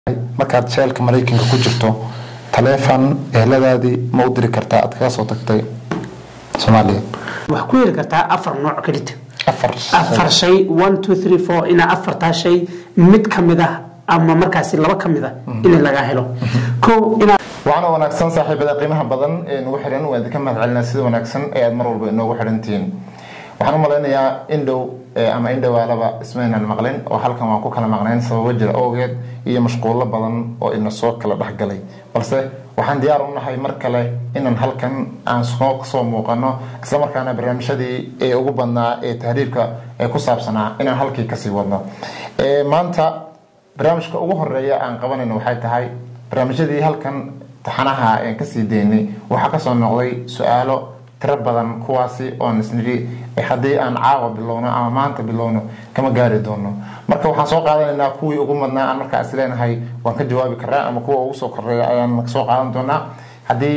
markaad jeelka maraykanka ku jirto taleefon eheladaadii ma u diri kartaa aad kaga soo tagtay soomaaliya wax ku heli kartaa afar nooc kelita afar afar shay one two three four inaa afartaa shay mid ka mid ah ama markaasi laba ka mid ah in laga helo ko inaa waxaana wanaagsan saaxiibada qiimaha badan ee nagu xiran waan idinka mahad celinaa sida wanaagsan ee aad mar walba inoogu xirantihiin waxaan u malaynayaa indhow ama indhowaalaba ismaynaan maqlin oo halkan waan ku kala maqnayn sababo jira awgeed iyo mashquulo badan oo ina soo kala dhexgalay balse waxaan diyaar u nahay mar kale inaan halkan aan soo soo muuqano islamarkaana barnaamijyadii ee ugu badnaa ee tahriirka ee ku saabsanaa inaan halkii kasii wadno maanta barnaamijka ugu horeeya aan qabanayno waxay tahay barnaamijyadii halkan taxanaha aan kasii daynay waxaa kasoo noqday su-aalo tiro badan kuwaasi oon isnidhi haddii aan caawa bilowno ama maanta bilowno kama gaari doono marka waxaan soo qaadanaynaa kuwii ugu madnaa aan markaa is leenahay waan ka jawaabi karaa ama kuwa ugu soo koreeya ayaan soo qaadan doonaa haddii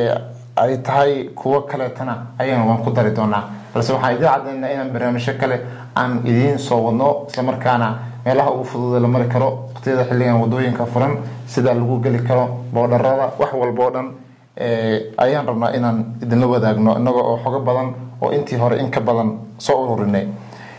ay tahay kuwo kaleetana ayana waan ku dari doonaa balse waxaan idiin caddaynaa inaan barnaamijyo kale aan idiin soo wadno islamarkaana meelaha ugu fududa la mari karo waqtiyada xilligan wadooyinka furan sida lagu geli karo boodharada wax walba oo dhan ayaan rabnaa inaan idinla wadaagno inaga oo xogo badan oo intii hore in ka badan soo ururinay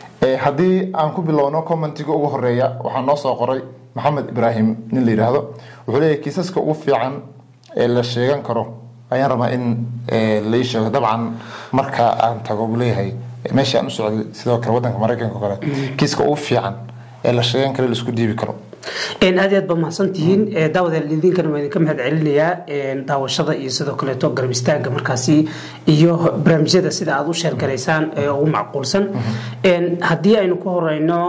haddii aan ku bilowno commentiga ugu horeeya waxaa noo soo qoray maxamed ibraahim nin la yidhaahdo wuxuu leeyahy kiisaska ugu fiican ee la sheegan karo ayaan rabaa in lai sheego dabcan marka aan tago buu leeyahay meesha aan u socday sidoo kale wadanka maraykanka o kale kiiska ugu fiican ee la sheegan karo laisku dhiibi karo aad aad ba mahadsantihiin daawadeel idinkana waa idinka mahad celinayaa daawashada iyo sidoo kaleeto garab istaaga markaasi iyo barnaamijyada sida aad u sheergaraysaan ee ugu macquulsan haddii aynu ku horeyno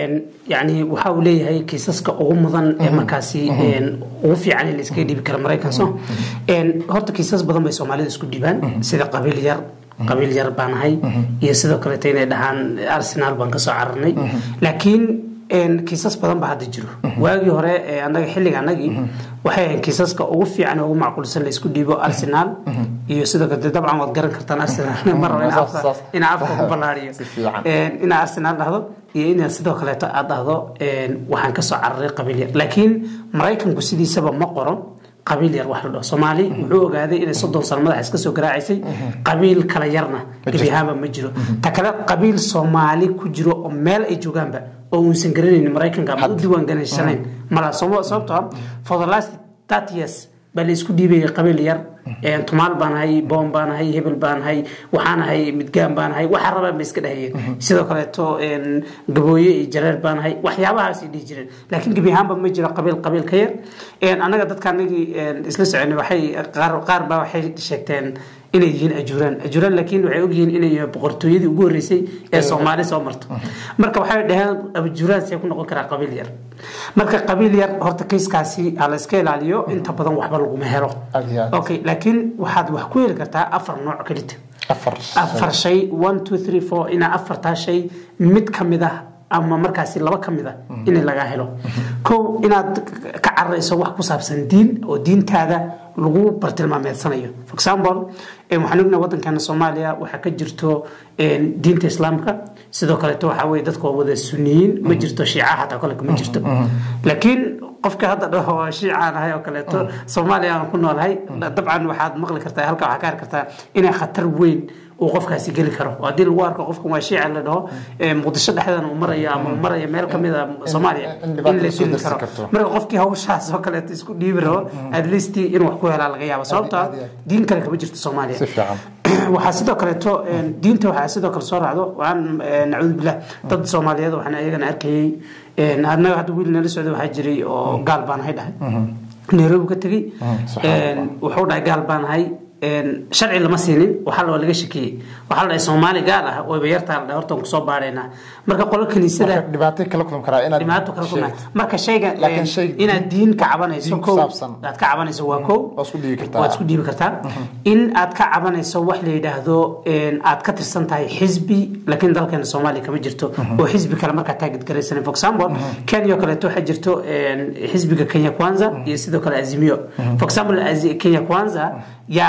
yani waxa uu leeyahay kiisaska ugu mudan ee markaasi ugu fiican in laiskaga dhiibi kara maraykanso horta kiisas badan bay soomaalida isku dhiibaan sida qabiil yar qabiil yar baan ahay iyo sidoo kaleeto inay dhahaan arsenal baan kasoo cararnay laakiin kiisas badan ba hadda jiro waagii hore anaga xilliga anagii waxay ahayn kiisaska ugu fiican ugu macquulsan la isku dhiibo arsenal iyo sidoo kale dabcan waad garan kartaan arsenal mar rabo inaa afka ku ballaariyo inaa arsenal dhahdo iyo inaa sidoo kaleeto aad dhahdo waxaan kasoo cararay qabiil yar laakiin maraykanku sidiisaba ma qoro qabiil yar wax la dhaho soomaali wuxuu ogaaday inay soddon sano madaxa iska soo garaacaysay qabiil kala yarna gebi ahaanba ma jiro ta kale qabiil soomaali ku jiro oo meel ay joogaanba oo uusan garanaynin maraykanka ama u diiwaan ganashanayn mala sababtoo for the last thirty years baa la isku dhiibayay qabiil yar tumaal baan ahay boom baan ahay hebel baan ahay waxaan ahay midgaan baan ahay waxaa rabaan bay iska dhahayeen sidoo kaleeto gabooye iyo jareer baan ahay waxyaabahaasay dhihi jireen laakiin gebi ahaanba ma jiro qabiil qabiil ka yar annaga dadka anagii isla soconay waxay qaar baa waxay sheegteen inay yihiin ajuuraan ajuuraan laakiin waxay ogyihiin inay boqortooyadii ugu horreysay ee soomaali soo marto marka waxay dhaheen ajuuraan see ku noqon karaa qabiil yar marka qabiil yar horta kayskaasi ha la iska ilaaliyo inta badan waxba laguma helo okay laakiin waxaad wax ku heli kartaa afar nooc kelita afar shay one two three four inaa afartaa shay mid ka mid ah ama markaasi laba ka mid a in laga helo kow inaad ka cararayso wax ku saabsan diin oo diintaada lagu bartilmaameedsanayo for example waxaan ognahay wadankeena soomaaliya waxaa ka jirto diinta islaamka sidoo kaleeto waxaa weye dadka waa wada suniyiin ma jirto shiica hataa kole ma jirto laakiin qofka hadda dhaho shiicaan ahay oo kaleeto soomaaliya aan ku noolahay dabcan waxaad maqli kartaa halka waxaa ka arki kartaa inay khatar weyn uu qofkaasi geli karo oo haddii lagu arko qofkan waa shiica la dhaho muqdisho dhexdeeda uu marayo ama uu marayo meel kamid a soomaaliya in la dili karo marka qofkii hawshaas oo kaleeto isku dhiibi rabo at least inuu wax ku helaa laga yaabo sababtoo diin kale kama jirto soomaaliya waxaa sidoo kaleeto diinta waxaa sidoo kale soo raacdo waxaan nacuudu billah dad soomaaliyeed waxaan ayagana arkayay annaga hadda wiil nala socda waxaa jiray oo gaal baan ahay dhahay nairobi ka tegey wuxuu dhahay gaal baan ahay sharci lama siinin waxaa la laga shakiyey waxaa la dhahay soomaali gaal ah wayba yartaa la dhahay hortaan kusoo baadhaynaa marka qolo kaniisada dhibaato kala kulmi karaa inaad dhibaato kala kulmaa marka shayga inaad diin ka cabanayso kow aad ka cabanayso waa kow waad isku dhiibi kartaa waad isku dhiibi kartaa in aad ka cabanayso wax la yidhaahdo aad ka tirsan tahay xisbi laakiin dalkeena soomaaliya kama jirto oo xisbi kale markaa taagid garaysan for example kenya kaleeto waxaa jirto xisbiga kenya kwanza iyo sidoo kale azimio for example kenya kwanza yaa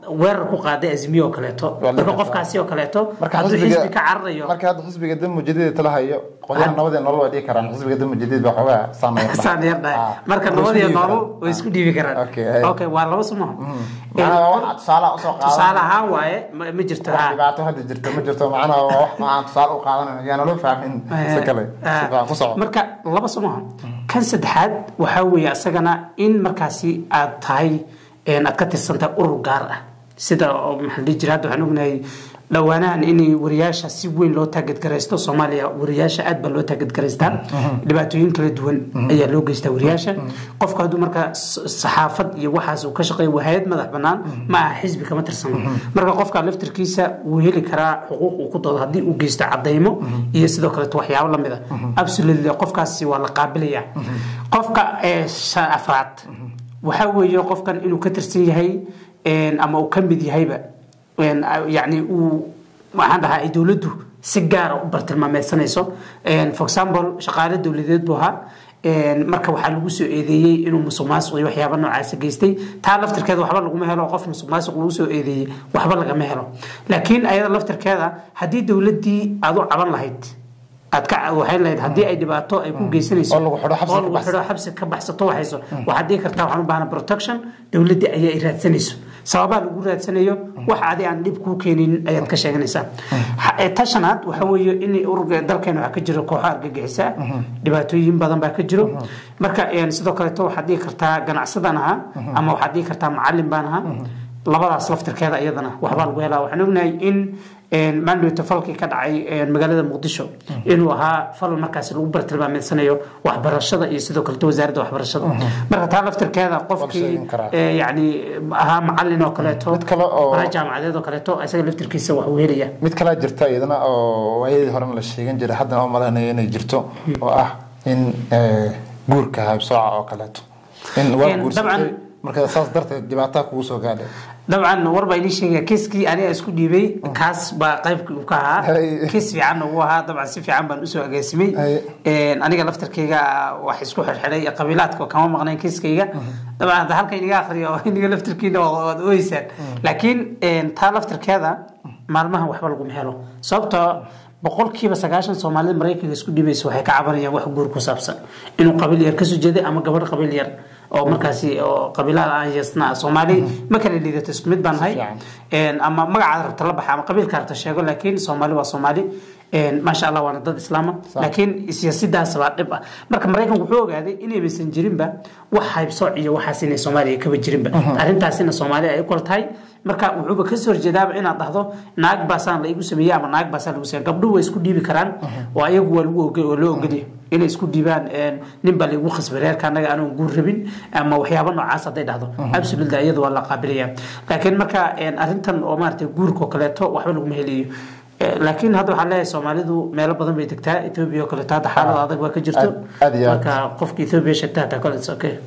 weerar ku qaaday azmiye oo kaleeto Waa la marka gartaa. qofkaasi oo kaleeto marka hadduu xisbiga xisbi ka cararayo marka hadda xisbiga damo jadiid tala hayo qolyaha nabadee nolol waa dhigi karaan xisbiga damo jadiid baa xoogaa saameeya saan yar dhahay Ah, marka way nabad isku iyo dhiibi noolu karaan. way isku dhiibi karaan Okay, ay. okay waa laba sumaha macnaha waa wax tusaale usoo tusaale qaadan ahaan waaye ma ma jirto wax ha dhibaato hadda jirta ma jirto macnaha waa wax aan tusaale u qaadanayno yaa naloo fahmin si kale si fiican ku soco marka laba somaha kan saddexaad waxaa weeye asagana in markaasi aad tahay een, aad ka tirsantahay urur gaar ah sida oo maxaa la dhihi jira hadda waxaan ognahay dhowaanahan in wariyaasha si weyn loo taageedgaraysto soomaaliya wariyaasha aad baa loo taageedgaraystaa dhibaatooyin kala duwan ayaa loo geystaa wariyaasha qofku hadduu marka s- saxaafad iyo waxaas uu ka shaqeeya waa hay-ad madax banaan ma aha xisbi kama tirsano marka qofka laftirkiisa wuu heli karaa xuquuq uu ku doodo haddii uu geysto cadaymo iyo sidoo kaleeto waxyaabo lamid a absolutely qofkaasi waa la qaabilaya qofka ee sha- afraad waxaa weeye qofkan inuu ka tirsan yahay een, ama uu ka mid yahayba een, yacni uu waxaan dhahaa ay dowladdu si gaara u bartilmaameysanayso Een, for example shaqaale dowladeed buu ahaa Een, marka waxaa lagu soo eedeeyey inuu musuq maasuq iyo waxyaaba noocaasa geystay taa laftirkeeda waxba laguma helo qof musuq maasuq lagu soo eedeeyey waxba lagama helo laakiin ayada laftirkeeda haddii dowladdii aad u caban lahayd aad ka waxay lahayd haddii ay dhibaato ay ku geysanayso Oo lagu xidho xabsi oo ka lagu baxsan. xidho xabsi ka baxsato waxayso waxaad dhihi kartaa waxaan u baahana protection dowladda ayaa i raadsanayso sababaa lagu raadsanayo wax adi aan dhib kuu keenin ayaad ka sheeganaysaa Ha- ee tashanaad waxa weeye in ururka dalkeena waxaa ka jiro kooxo argagixisa dhibaatooyin badan baa ka jiro marka een, sidoo kaleeto waxaad dhihi kartaa ganacsadan ahaa ama waxaad dhihi kartaa macalin baan ahaa labadaas laftirkeeda iyadana waxbaa lagu helaa waxaan ognahay in een, maandhowta falkii ka dhacay een, magaalada muqdisho inuu ahaa fal markaasi lagu bartilmaameedsanayo waxbarashada iyo sidoo kaleto wasaaradda waxbarashada marka taa laftirkeeda qofkii sheegin karaa. ee, yacni ahaa macalin oo kaleeto Mid kale oo- ahaa jaamacadeed oo kaleeto isaga laftirkiisa wax uu helaya mid kalaa jirta iyadana oo waayadii horena la sheegan jiray haddana oo malaynaya inay jirto oo ah in eh, guurka haybsooca oo kaleeto in waa Een, guursatay dabcan- marka saas darteed dhibaataa kugu soo gaadhay dabcan war baa inii sheegaya kiiskii aniga isku dhiibay kaas baa qaybkii uu ka ahaa Hay. kiis fiican uu ahaa dabcan si fiican baan usoo agaasimay Hay. Een, aniga laftarkeyga wax isku xirxiday qabiilaadka kama maqnayn kiiskayga dabcan hadda halka iniga akhriyo oo iniga laftarkiina waa- waad ooyeysaan laakiin een, taa laftarkeeda maalmahan waxba laguma helo sababtoo boqolkiiba sagaashan soomaalida maraykanka isku dhibaysa waxay ka cabanayaan wax guur ku saabsan inuu qabiil yar kasoo jeeday ama gabadh qabiil yar oo markaasi oo qabiilada aan yeesna soomaali ma kala liidato isku mid baan nahay fiican. Een, ama magacaad rabta la baxa ama qabiilka rabta sheego laakiin soomaali waa soomaali Een, maasha allah waana dad islaama laakiin siyaasadaas baa dhib ah marka maraykanku wuxuu ogaaday inaysan jirinba wax haybsooc iyo waxaas inay soomaaliya kaba jirinba arrintaasina soomaaliya ay u kala tahay marka wuxuuba kasoo horjeedaaba inaad dhahdo naag baasaan la igu sameeyey ama naag baasaan lagu sameeyey gabdhuhu way isku dhiibi karaan oo ayagu waa lagu oge- waa loo ogolyahay inay isku dhiibaan een, nin baa laigu khasbay reerka anaga anoon guur rabin ama waxyaaba noocaas hadday dhahdo absolutely iyadu waa la qaabilaya laakiin marka een, arrintan oo maaragtay guurka oo kaleeto waxba laguma helayo Eh, laakiin hadda waxaan leeyahay soomaalidu meelo badan bay degtaa etoobiya oo kaleeto hadda xaalad adag baa ka jirto Aad- aad iyo aad. marka qofka etoobiya sheegta hataa kale it's okay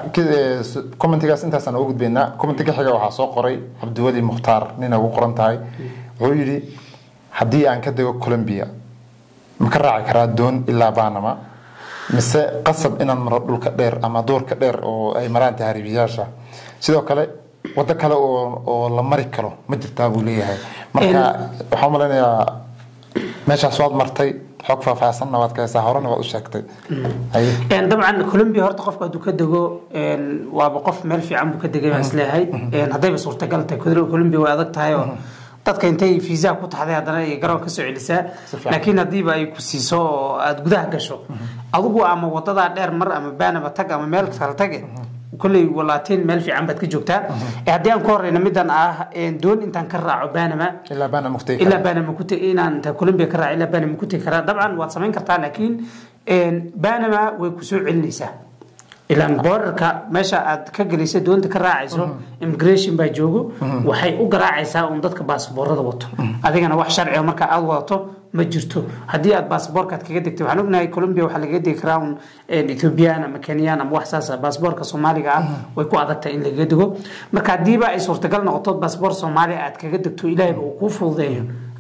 commentigaas intaasaan ugu gudbaynaa commentiga xiga waxaa soo qoray cabdiweli mukhtaar nina ugu qoran tahay wuxuu yidhi haddii aan ka dego colombia ma ka raaci karaa doon ilaa banama mise qasab inaan maro dhulka dheer ama duurka dheer oo ay maraan tahriibiyaasha sidoo kale wado kale oo oo la mari karo ma jirtaa buu leeyahay marka waxaan u malaynayaa meeshaas waad martay xog faahfaahsanna waad ka haysaa horena waad u sheegtay Haye. Een, dabcan colombia horta qofka hadduu ka dego een, waaba qof meel fiican buu ka degay baan isleeyahay Een, haddayba suurtagal tahay Col- colombia way adag tahay oo dadka intay fiisa ku taxday haddana ay garoon kasoo celisaa fiican. laakiin haddiiba ay ku siiso oo aada gudaha gasho adigu ama wadadaa dheer mar ama baanaba tag ama meel kale tage kolley walaatiin meel fiican baad ka joogtaa Eh, haddii aan ku horeyna midan ah een, doon intaan ka raaco baanama ilaa bana muqtay ilaa banama ku tegi inaan inta colombia ka raaci ilaa banama ku tegi karaa dabcan waad samayn kartaa laakiin een, banama way ku soo celinaysaa ilaan boorarka meesha aad ka gelaysa doonta ka raacayso immigration baa joogo waxay u garaacaysaa un dadka baasboorada wato adigana wax sharciga marka aad wadato ma jirto haddii aad baasboorkaad kaga degtay waxaan ognahay colombia waxaa lagaga degi karaa un een, ethiopian ama kenyan ama wax saasa baasboorka soomaaliga ah way ku adagtahay in lagaga dego marka haddiiba ay suurtagal noqoto baasboor soomaaliya aad kaga degto ilaahayba uu kuu fududeeyo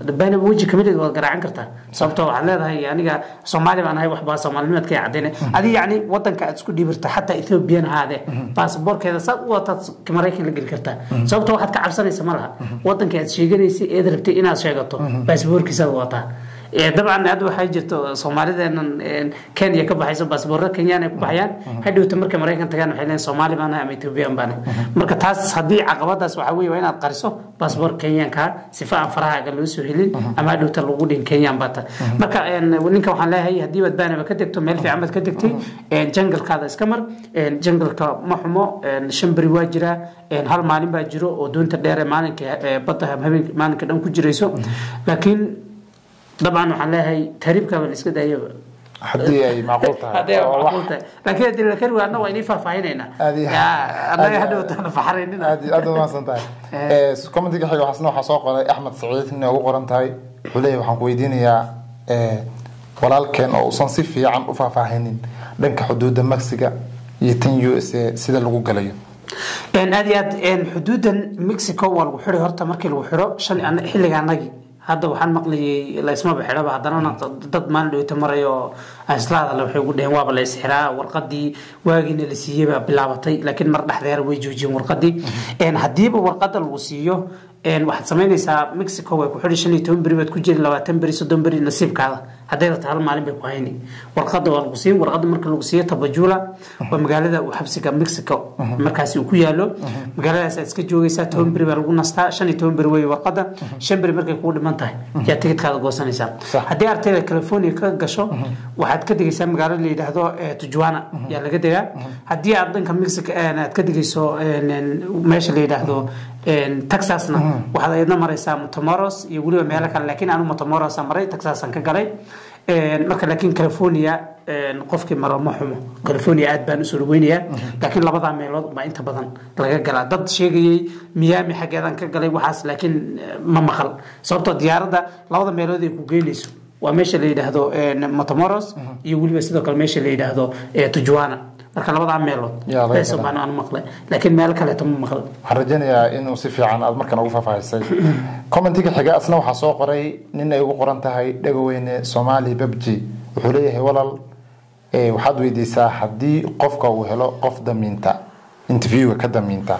baanaba weji kamid waad garaacan kartaa sababtoo waxaad leedahay aniga soomaali baan ahay waxbaa soomaalinimadka cadayna adi yacni wadanka aad isku dhiibirta xataa ethoobiyan haade baasaboorkeeda saad u wataad maraykan la geli kartaa sababtoo waxaad ka cabsanaysa ma laha wadanka aad sheeganaysa eed rabtay inaad sheegato baasaboorkiisaad wataa dabcan hadda waxaa jirto soomaalideenan kenya ka baxayso baasboorra kenyaan ay ku baxayaan hadhowta markay maraykan tagaan waxay leeyihin soomaali baan ama ethoobiyan baan marka taas haddii caqabadaas waxaa weeye waa inaad qariso baasboor kenyaanka sifa aan farahaaga loo soo helin ama hadhowta lagu dhin kenyaan baa ta marka ninka waxaan leeyahay haddii baad baanaba ka tegto meel fiican baad ka tegtay jangalkaada iska mar jangalka ma xumo shan beri waa jiraa hal maalin baa jiro oo doonta dheere maalinka badda habeenka maalinka dhan ku jirayso laakiin dabcan waxaan leeyahay tahriibkaaba la iska daayaba haddii ay macquul tahay haddii ay macquul tahay laakiin haddii la kari waana waa inii faahfaahinaynaa Aad iyo- annaga hadhowtaana faxaraynina aad aad u mahadsan tahay commentiga xiga waxaasna waxaa soo qoray axmed saciid inay ugu qoran tahay wuxuu leeyahay waxaan ku weydiinayaa eh, walaalkeen oo uusan si fiican u faahfaahinin dhanka xuduudda mexiga iyo tan u s a sida lagu galayo Een, aad iyo aad een, xuduudan mexico waa lagu xiray horta markii lagu xiro shan ana- xilliga anagii hadda waxaan maqlayay laysmaba xidhaba haddana dad maalin dhowta marayo islaadale waxay ugu dheheen waaba la isxiraa warqadii waagiina la siiyey baa bilaabatay laakiin mar dhexdeera way joojiyeen warqadii Een, haddiiba warqada lagu siiyo een, waxaad samaynaysaa mexico way ku xidhi shan iyo toban beri baad ku jiri labaatan beri soddon beri nasiibkaada hadday rabta hal maalin bay ku hayni warqada waa lagu siin warqada marka lagu siiyo tabajula waa magaalada uu xabsiga mexico markaasi uu ku yaalo magaaladaas aad iska joogaysaa toban beri baa lagu nastaa shan iyo toban beri wey warqada shan beri markay kugu dhiman tahay yaa tigidkaada goosanaysaa Sax. haddii ardayda california ka gasho waxaad ka degaysaa magaalo la yidhaahdo eh, tujuana yaa laga degaa haddii aad dhanka mexico eh, aad ka degayso een, een, meesha la yidhaahdo een, texasna waxaad ayadna maraysaa motomoros iyo weliba meelo kale laakiin anu motomorosa maray texasan ka galay Een, marka laakiin california een, qofkii maro ma xumo california aad baan usoo dhaweynayaa laakiin labadaa meelood baa inta badan laga galaa dad sheegayay miami xaggeedan ka galay waxaas laakiin eh, ma maqal sababtoo diyaaradda labada meelood ay ku geynayso waa meesha la yidhaahdo een, matamoros iyo weliba sidoo kale meesha la yidhaahdo eh, tujuana marka labadaa meelood Yaa laga bees galaa. baan aan maqlay laakiin meelo kaleeto ma maqal waxaan rajaynayaa inuu si fiican aad markan ugu faahfaahisay commentiga xiga asna waxaa soo qoray nin ay ugu qoran tahay dhagaweyne soomaali babji wuxuu leeyahay walaal eh, waxaad weydiisaa haddii qofka uu helo qof damiinta interviewga ka damiinta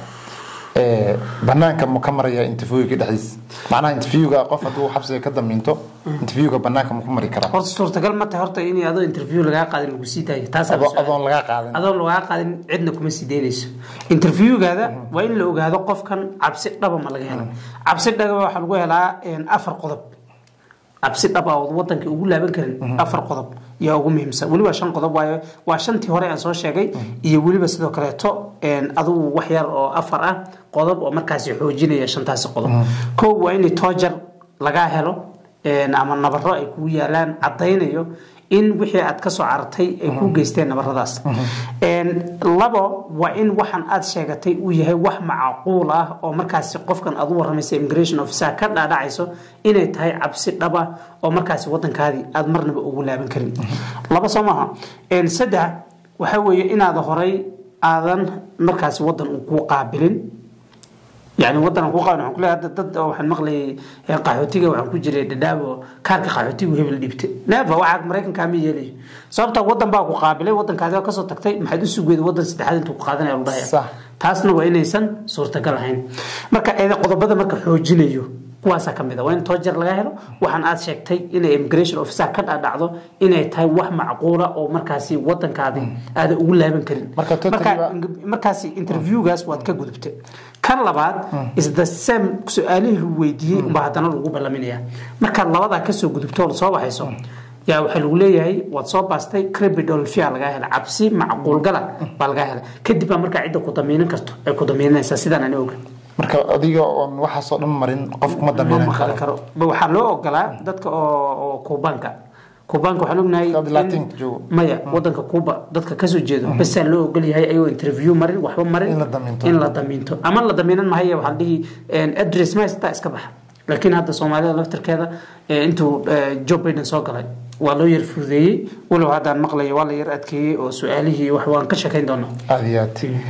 eh, banaanka ma ka maraya interviewga dhexdiis macnaha interviewga qof hadduu xabsiga ka damiinto interviewga banaanka ma ku mari karaa horta suurtagal ma tahay horta in adoo interview lagaa qaadin lagu sii daayo taasaa Adoo- su'aal. adoon lagaa qaadin adoon lagaa qaadin cidna kuma sii daynayso interviewgaada waa in la ogaado qofkan cabsi dhaba ma laga helo cabsi dhaba waxaa lagu helaa een, afar qodob cabsi dhaba oo wadanka ugu laaban karin afar qodob yaa ugu muhiimsan weliba shan qodob waayo waa shantii hore aan soo sheegay iyo weliba sidoo kaleeto een, adigu wax yar oo afar ah qodob oo markaasi xoojinaya shantaasi qodob kow waa in toojar lagaa helo een, ama nabaro ay kugu yaalaan cadaynayo in wixii aad kasoo carartay ay ku geysteen nabaradaas Een, labo waa in waxaan aad sheegatay uu yahay wax macquul ah oo markaasi qofkan aad u waramaysa immigration officer ka dhaadhacayso inay tahay cabsi dhaba oo markaasi wadankaadii aad marnaba ugu laaban karin laba soo maaha Een, saddex waxa weeye inaad horay aadan markaasi wadan uu ku qaabilin يعني ودنا ku qaban waxaan ku leeyahay dad dad oo waxaan maqlayay ee qaxootiga waxaan ku jiray dhadhaabo kaarka qaxootiga hebel dhibte neefa waxa mareykanka ma yeelayo sababta wadan baa ku qaabilay wadankaadi ka soo tagtay maxaad u sugeeday wadan saddexaad intuu ku qaadanaya lu dhahaya Sax. taasna waa inaysan suurtagal ahayn marka eeda qodobada marka xoojinayo kuwaasaa ka mid a waa in toojar laga helo waxaan aad sheegtay inay immigration officer ka dhadhacdo inay tahay wax macquula oo markaasi wadankaadi aada ugu laaban karin Marka totally markaasi interviewgaas waad ka gudubtay kan labaad is the same su-aalihii lagu weydiiyey unbaa haddana lagu ballaminaya markaad labadaa kasoo gudubto oo soo baxayso yaa waxaa lagu leeyahay waad soo baastay cribidolfia lagaa helay cabsi macquulgala baa lagaa helay kadib baa markaa cidda ku damiinan karto ay ku damiinanaysaa sidaan ani oga marka adiga oon waxaasoo dhan marin qof kuma ma damiinan maqali karo karo Ba- waxaa loo ogolaa dadka oo oo kuubaanka kuubaanka waxaan ognahay Dad in- Latin joogo. maya wadanka kuuba dadka kasoo jeedo basaa loo ogol yahay ayagoo interview marin waxba marin In la damiinto. in la damiinto ama la damiinan mahaye waxaan dhihi een, address ma haystaa iska baxa laakiin hadda soomaalida laftarkeeda eh, intuu eh, joe biden soo galay waa loo yar fududeeyey walow haddaan maqlayo waa la yar adkeeyey oo su-aalihii wax waan ka sheekayn doonaa aad iyo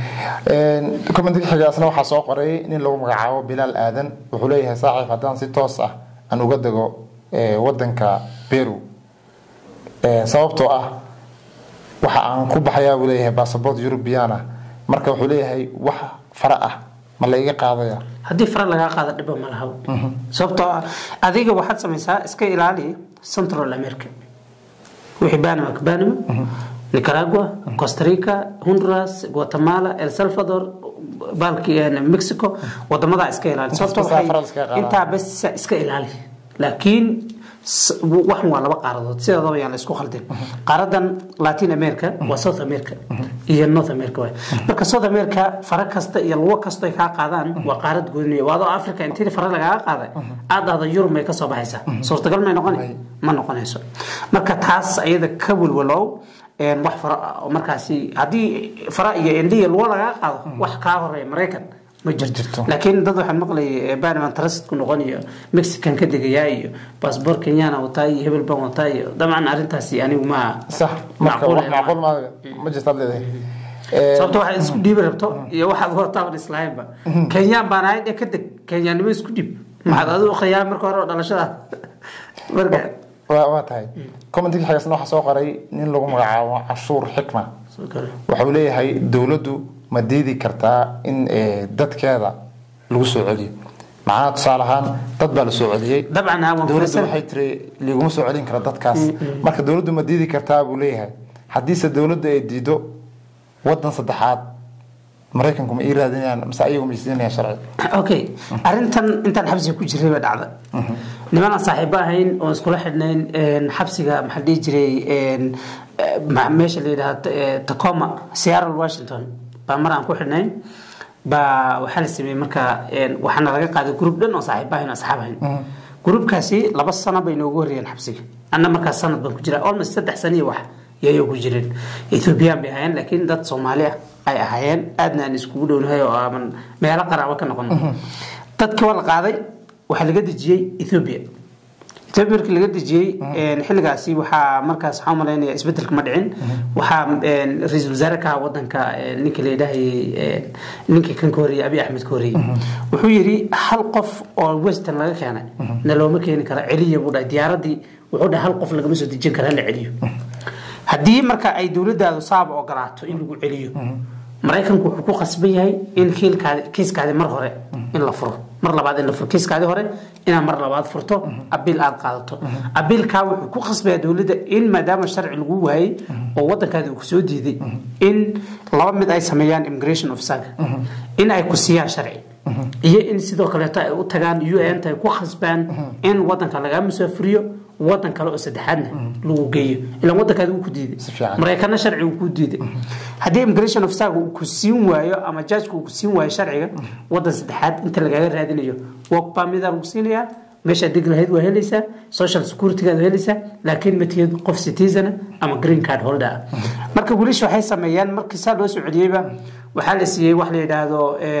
aad commentiga xigaasna waxaa soo qoray nin lagu magacaabo bilaal aadan wuxuu leeyahay saaxiib haddaan si toos ah aan uga dego wadanka peru sababtoo ah waxa aan ku baxayaa buu leeyahay bassabort eurubiana marka wuxuu leeyahay wax fara ah ma la iga qaadaya haddii fara lagaa qaado dhiba ma laha sababtoo ah adiga waxaad samaysaa iska ilaali central america wixii banama ka banama nicaragua costa rica honduras guatemala el salvador baalki mexico wadamadaa iska ilaali sababtoo waxay intaa bes iska ilaali laakiin waxan waa laba qaaradood sideedaba yaan la isku khaldin qaaradan latin america waa south america iyo north america waay marka south america fara kasta iyo lugo kasta ay kaa qaadaan waa qaarad gooniya waadoo africa intii fara lagaaga qaaday aad ahda yurub may kasoo baxaysaa suurtagal may noqon ma noqonayso marka taas ayada ka welwalow wax fara markaasi haddii fara iyo indhiya lugo lagaa qaado wax kaa horeeya maraykan ma jirto laakiin dad waxaan maqlayay banaman transit-ku noqon iyo mexican ka degayaa iyo baasboor kenyana wataa iyo hebel baan wataa iyo dabcan arrintaasi anigu ma sax marka wax macquul ma ma jirtaad leedahay sababto waxaad isku dhiibi rabto iyo waxaad wataaban islahaynba kenyaan baan ahay dhe ka deg kenyaannimo isku dhiib maxaad adigu khiyaa marka hore oo dhalashada marka waa tahay commentiga xagasna waxaa soo qoray nin lagu magacaabo cashuur xikma waxa uu leeyahay dowladdu ma diidi kartaa in dadkeeda lagu soo celiyo macnaha tusaale ahaan dad baa la soo celiyey dabcan dowladdu waxay tiri liguma soo celin kara dadkaas marka dowladdu ma diidi kartaa buu leeyahay haddiise dowladdu ay diido wadan saddexaad maraykanku ma ii raadinayaan mise ayagu ma isiinayaan sharci okay arrintan intaan xabsiga ku jiray baa dhacda nimanaan saaxiibo ahayn oon iskula xidhnayn xabsiga maxaa dhihi jiray meesha la yidhaha tacoma seattle washington baa mar aan ku xidhnayn baa waxaa la sameeyey marka waxaana laga qaaday gruub dhan oo saaxiibo ahayn oo asxaab ahayn gruubkaasi laba sano bay noogu horreeyeen xabsiga anna markaas sanad baan ku jiraa almost saddex sano iyo wax yayoo ku jireen ethoobiyan bay ahaayeen laakiin dad soomaali ah ay ahaayeen aadna aan iskugu dhownahay oo aaman meelo qaraabo ka noqon dadkii waa la qaaday waxaa laga dejiyey ethoobia ethoobia markii laga dejiyey xilligaasi waxaa markaas waxaa umalaynaya isbedelka ma dhicin waxaa ra-iisul wasaare ka ahaa wadanka ninka la yidhaahayay ninkii kan ka horreeyey abiy axmed ka horreeyey wuxuu yidhi hal qof oo western laga keenay na looma keeni kara celiya buu dhahay diyaaradii wuxuu dhahay hal qof lagama soo dejin kara hala celiyo haddii marka ay dowladaadu saaba ogolaato in lagu celiyo maraykanku wuxuu ku khasban yahay in kiiskaadi mar hore in la furo mar labaad in la furo kiiskaadi hore inaad mar labaad furto abiil aad qaadato abiilkaa wuxuu ku khasbaya dowladda in maadaama sharci lagu waayey oo wadankaadi uu kusoo diiday in laba mid ay sameeyaan immigration officerka in ay ku siiyaan sharci iyo in sidoo kaleeto ay u tagaan u n ay ku khasbaan in wadanka lagaa musaafuriyo wadan kale oo saddexaadna lagu geeyo ilaan wadankaadi uu ku diiday maraykanna sharci uu ku diiday haddii immigration officerka uu ku siin waayo ama jajka uu ku siin waayo sharciga wadan saddexaad inta lagaaga raadinayo work permit lagu siinayaa meeshaad deg lahayd waa helaysaa social securitygaad helaysaa laakiin ma tihid qof citizen ama green card holder ah marka wiilasha waxay sameeyaan markii saa loo soo celiyeyba waxaa la siiyey wax la yidhaahdo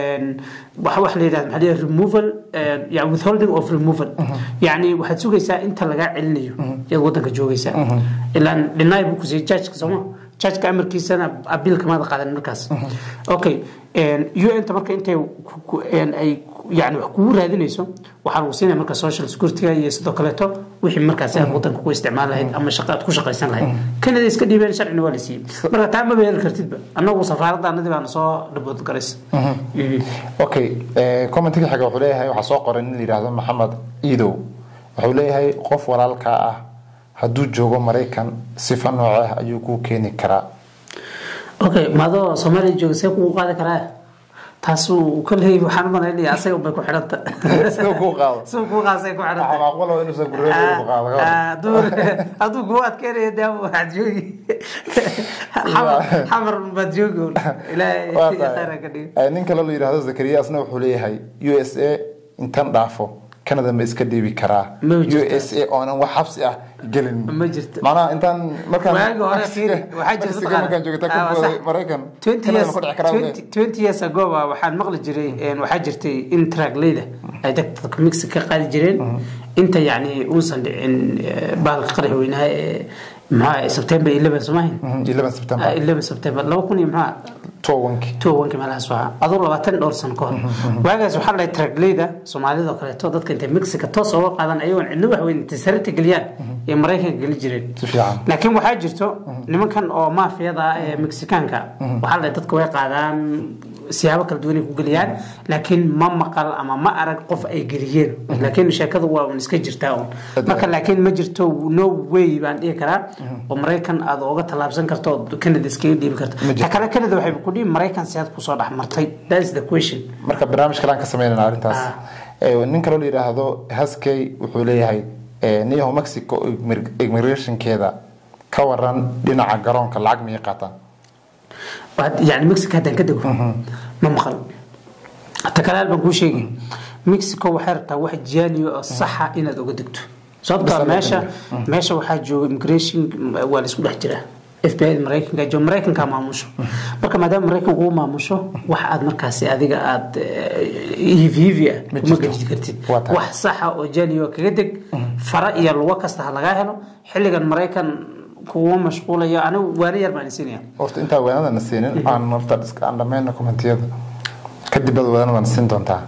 wax la yidhahdo maxaa la removal yani withholding of removal yani waxaad sugaysaa inta lagaa celinayo iyaad wadanka joogaysaa ilaan dhinay buu kusiiyey jajka sooma jajka amarkiisana abiil kamaada qaadan markaas okay un ta marka intay ay yani wax kugu raadinayso waxaa lagu siinaya marka social securityga iyo sidoo kaleeto wixii markaasi aad wadanka ku isticmaal lahayd ama shaqa aad ku shaqaysan lahayd kanada iska dhiibeen sharcina waa la siiyey marka taa maba heli kartidba annagu safaaradda anadii baana soo dhabood garaysa okay commentiga xiga wuxuu leeyahay waxaa soo qoray nin la yidhaahdo maxamed iidow wuxuu leeyahay qof walaalkaa ah hadduu joogo maraykan sifa noocee ah ayuu kuu keeni karaa okay maadoo soomaaliya jooga see kugu qaadi karaa taasuu koley waxaan umalaynaya asaga unbay ku xidhanta siduu kuu qaado siduu kuu qaasay ku waxaa macquul ah inuusan gurreed ku qaado xidhanta hadduu kugu adkeynaya dee waxaad joogi xamar baad joogi un ilaahay khayra ka dhigo nin kale la yidhaahdo zakariya asna wuxuu leeyahay u s a intan dhaafo canada ma iska dhiibi karaa Ma u jirto. s a oonan wax xabsi ah gelin Ma jirto. macnaha intaan markaan waagi hore fiiri waxaa jirta Mexico markaan joogta ka Ah, booday sax. maraykan 20 Canada years ma ku dhici karaa buu leeyahay. 20 20 years ago baa waxaan maqli jiray een, waxaa jirtay in tragleyda ay dadka mixi ka qaadi jireen inta yacni uusan dhicin eh, bahalka qarax weynaha ee maxaa September 11 somahin Mhm, 11 September 11 September 2000 iyo maxaa tobankii tobanka meelahaas waa aduu labaatan dhowr sano ka hor waagaas waxaa dhahay tragleyda soomaalida oo kaleeto dadka intay mexica toos uga qaadan ayagoon cidna wax weyn intay sarita geliyaan ee maraykanka geli jireen si fiican laakiin waxaa jirto nimankan oo maafiyada ah ee mexikaanka waxaa dhahay dadka way qaadaan siyaabo kala duwan ay ku geliyaan laakiin ma maqal ama ma arag qof ay geliyeen laakiin sheekadu waa un iska jirtaa un marka laakiin ma jirto no way baan dhihi karaa oo maraykan aad uga tallaabsan karto oo canada iskaga dhiibi karto Ma jirto. ta kale canada waxay ku dhihi maraykan si aad kusoo dhex martay that is the question marka barnaamij kale aan ka sameynana arrintaas Ah. Eh, nin kaloo la yidhaahdo haskey wuxuu leeyahay eh, niyaho mexico immig- immigrationkeeda ka waran dhinaca garoonka lacag miyay qaataan Waa- yani mexico haddaan ka dego ma maqal ta kale hal baan kuu sheegi mexico waxay rabtaa wax jaaniyo oo saxa inaad uga degto sababtoo ah Bas meesha Mhm. meesha waxaa jooga immigration waa la isku dhex jiraa FBI maraykanka jooga maraykanka maamusho marka maadaama maraykanku uu maamusho wax aad markaasi adiga aad hivihivi ah Ma kuma jirto. gejid kartid Waa tahay. wax saxa oo jaaniyo kaga deg fara iyo lugo kasta ha lagaa helo xilligan maraykan kuwa mashquulayo anigu waana yar baan isinaya horta intaa waanadana siinin aan horta iska aan dhammayna kommentiyada kadib baad waanadana siin doontaa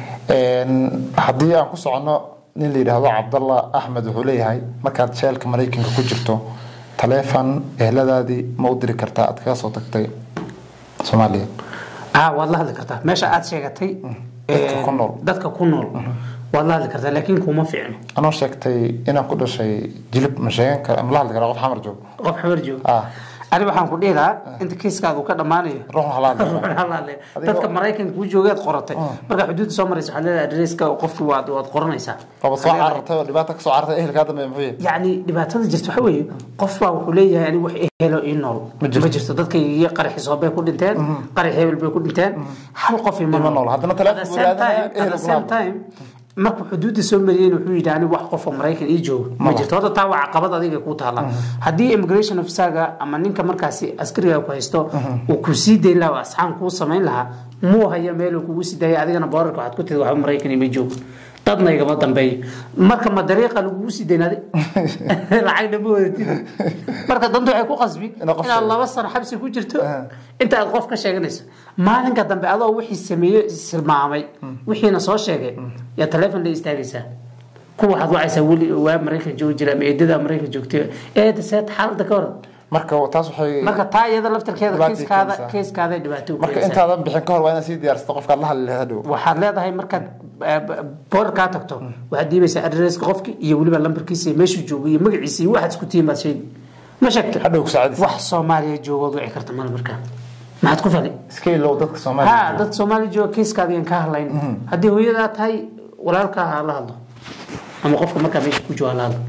Een, haddii aan ku socono nin la yidhaahdo cabdallah axmed wuxuu leeyahay markaad jeelka maraykanka ku jirto taleefon eheladaadii ma u diri kartaa aad kaga soo tagtay soomaaliya ah waad la hadli kartaa meesha aad sheegatay Dadka ee, ku nool. dadka ku nool waad la hadli kartaa laakiin kuma fiicno anoo sheegtay inaan ku dhashay jilib ma sheegan kara ma la hadli karaa qof xamar joogo qof xabar jooga ah ani waxaan ku dhihi lahaa inta kiiskaada uu ka dhammaanayo ruuxna hala hadli ruuxna hala hadlaya. Adigoo- dadka maraykanka kuu joogeed qoratay markaa xuduudda soo maraysa waxaad leedahay adreeska qofki waad waad qoranaysaa waaba soo carartay oo dhibaata ka soo carartay ehelkaa dambe muxuu yahay yacni dhibaatada jirta waxa weeye qof baa wuxuu leeyahay anigu wax helo ii nool Ma jirto. ma jirto dadka iyo qaraxi soobay ku dhinteen qarax hebel bay ku dhinteen hal qof ima Ima nool. Haddana telefoon At the buu same raadinaya, time- ehel at the kuma same time markuu xuduudda soo mariyeen wuxuu yidhi anigu wax qof oo maraykan ii joogo ma Maba. jirto horta taa waa caqabad adiga ku taala haddii immigration officerga ama ninka markaasi askariga ku haysto uu ku sii dayn lahaa oo asxaan kuu samayn lahaa muu hayo meel uu kugu sii daaya adigana boorarka waxaad ku tidi waxba maraykan ima joogo dadna igama dambeeyo marka ma dariiqa lagugu sii daynaaday lacagna ma wadatid marka danta waxay ku qasbi Inaad qof inaad sheegto. laba sano xabsi ku jirto Ah. inta aad qof ka sheeganayso maalinka dambe adoo wixii sameeye silmaamay wixiina soo sheegay yaa taleefon la istaagaysaa kuwa waxaad wacaysaa weli waa maraykan joogi jira ama eedada maraykan joogtay eeda seet xaaladda ka waran marka taas waxay marka taa iyada laftarkeeda Dhibaato kiiskaada keenaysaa. kiiskaada dhibaato u marka keenaysaa. intaadan bixin ka hor waa inaad sii diyaarsato qofkaad la hadli lahayd hadhow waxaad leedahay markaad boor kaa tagto waxaad dhiibaysaa adreeska qofki iyo weliba lambarkiisa iyo meeshuu joogo iyo magaciisa iyo waxaad isku tihiin baad sheegi ma sheegta hadhow ku saacadiisa wax soomaaliya joogood wici karta male markaa maxaad ku fali iska ilow dadka ha soomaaliya dad soomaali jooga kiiskaada yaan kaa hadlayn haddii hooyadaa tahay walaalkaa ha la hadlo ama qofka markaa meesha ku jooga ha la hadlo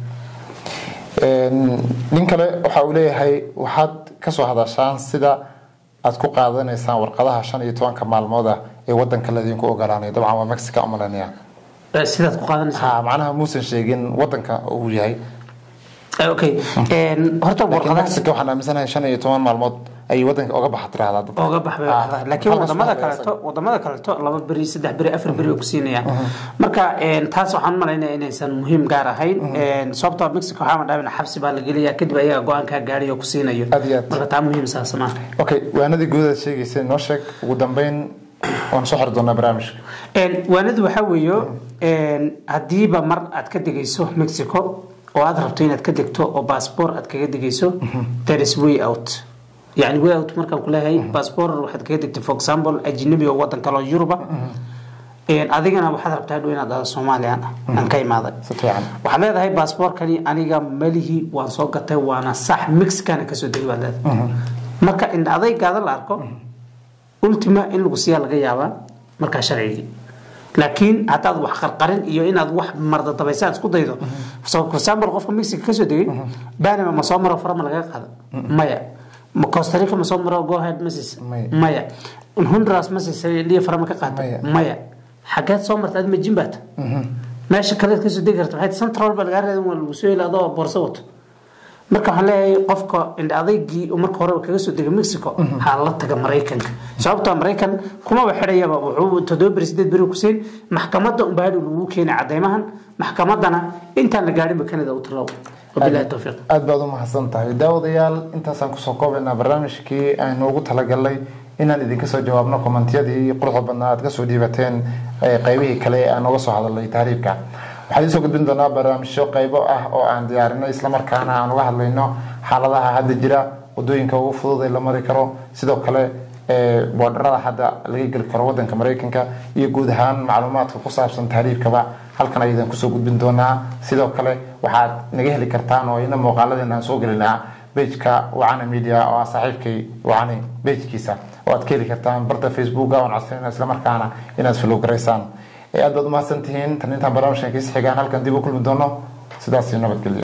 Een, nin kale waxa uu leeyahay waxaad kasoo hadashaan sida aad ku qaadanaysaan warqadaha shan iyo tobanka maalmood ah ee wadanka ladinku ogolaanayo dabcan waa mexica umalanaya Eh, sidaad ku qaadanaysaa ha macnaha muusan sheegin wadanka uu yahay Eh, okay Een, horta laakiin warqadaha mexica waxaan aaminsanahay shan iyo toban maalmood ayay wadanka oga baxa tiraahdaa dadka ooga baxbay Ah, waxda. laakiin halkaas wadamada waxaa laga kaleeto wadamada kaleeto laba beri saddex beri afar beri oo ku siinayaan marka een, taas waxaan malaynaya inaysan muhiim gaar ahayn Een, sababtoo ah mexico waxaa madhaabina xabsi baa la gelaya kadib ayaga go-aankaa gaadhay oo ku siinayo Aad iyo aad. marka taa muhiim saas maaha okay waanadii gudaha sheegaysa noo sheeg ugu dambeyn waan soo xiri doonaa barnaamijka Een, waanadu waxaa weeyo een, haddiiba mar aad ka degayso mexico oo aad rabto inaad ka degto oo baasboor aad kaga degayso there is way out yani way out markaan kuleeyahay baasboor waxaad kaga degtay for example ajnabi oo wadan kale oo yuruba Een, adigana waxaad rabtaa hadhow inaad dhahdo soomaaliyan ah aan ka imaaday si fiican waxaad leedahay baasboorkani aniga malihi waan soo gatay waana sax mexicana kasoo degay baad leedahay marka in adaygaada la arko ultima in lagu siiyaa laga yaabaa markaa sharcigii laakiin haddaad wax qarqarin iyo inaad wax mardadabaysa aad isku daydo so for example qofka mexico kasoo degay banama ma soo maro fara ma laga qaada maya ma costa rica ma soo maro go ahead ma siisa Maya. maya honduras ma siisa liya fara ma ka qaata Maya. maya xageed soo marta ad majin baata meesha kaleed kasoo degi karta waxay central ba lagaa reedan waa lagu soo heli adoo boorso wato marka waxaan leeyahay qofka indha adaygii uu marka horeba kaga soo degay mexico ha la taga maraykanka sababtoo maraykan kumaba xidhayaba wuxuu toddoba beri sideed beri ku siin maxkamadda unbaa hadhow lagu keenay cadeymahan maxkamadana intaan la gaadhinba canada u talow wabilahi towfiiq aad baad u mahadsan tahay daawadayaal intaasaan kusoo koobaynaa barnaamijkii aynu ugu talagalnay inaan idinka soo jawaabno kommentiyadii quruxda badnaa aad kasoo dhiibateen qeybihii kale ee aan uga soo hadalnay tahriibka waxaan idiin soo gudbin doonaa barnaamijyo qaybo ah oo aan diyaarinay islamarkaana aan uga hadlayno xaaladaha hadda jira wadooyinka ugu fudud ee la mari karo sidoo kale boodharada hadda laga geli karo wadanka mareykanka iyo guud ahaan macluumaadka ku saabsan tahriibkaba halkan aydan kusoo gudbin doonaa sidoo kale waxaad naga heli kartaan oo ina muuqaaladeena aan soo gelinaa bejka wacana media oo ah saaxiibkay wacani bejkiisa oo aad ka heli kartaan barta facebooka oon codsanayna islamarkaana inaad follow garaysaan aad baad umahadsan tihiin tan intaan barnaamijkan kiis xigaan halkan dib u kulmi doono sidaas nabadgelyo